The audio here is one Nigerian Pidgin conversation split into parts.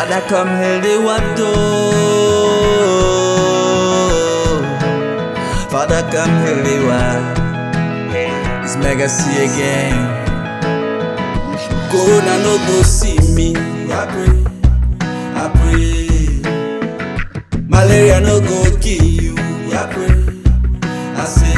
Father, come heal the world, oh. Father, come heal the world. It's mega see again. Corona no go see me. I pray, I pray. Malaria no go kill you. I pray, I say.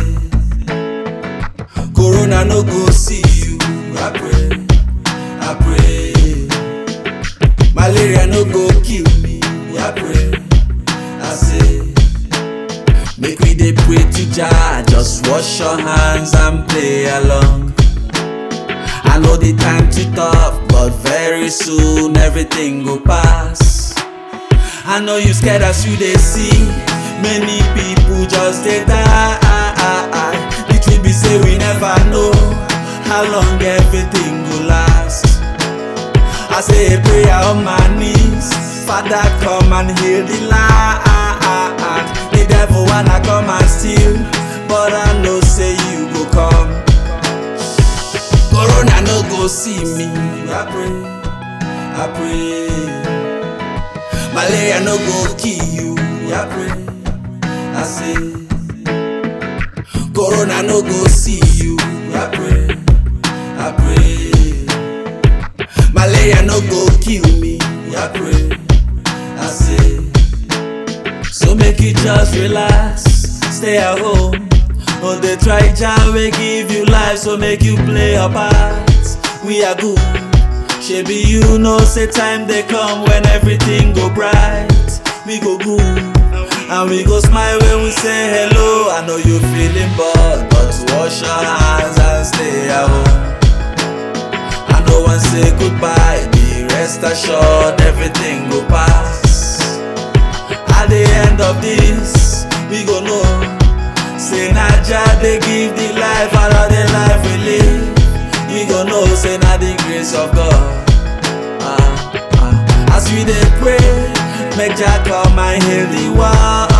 Corona no go see you. I pray, I pray. Malaria no go kill me. I pray, I say. Make we dey pray to Jah, just wash your hands and play along. I know the time too tough, but very soon everything go pass. I know you scared as you dey see, many people just dey die. The truth be say we never know how long everything go last. I say a prayer on my knees, Father come and heal the land. The devil wanna come and steal, but I know say you go come. Corona no go see me. I pray, I pray. Malaria no go kill you. I pray, I say. Corona no go see you. I pray, I pray. Malaria no go kill me. I pray, I say. So make you just relax, stay at home. Oh, they try jam, we give you life, so make you play your part. We are good. Shebi you know, say time they come when everything go bright. We go good, and we go smile when we say hello. I know you feeling bored, but wash your hands and stay at home. I know one say goodbye, be rest assured everything go pass. At the end of this, we go know. Say na Jah dey give the life, and all the life we live. We go know, say na the grace of God. Ah, ah. As we dey pray, make Jah come and heal the world.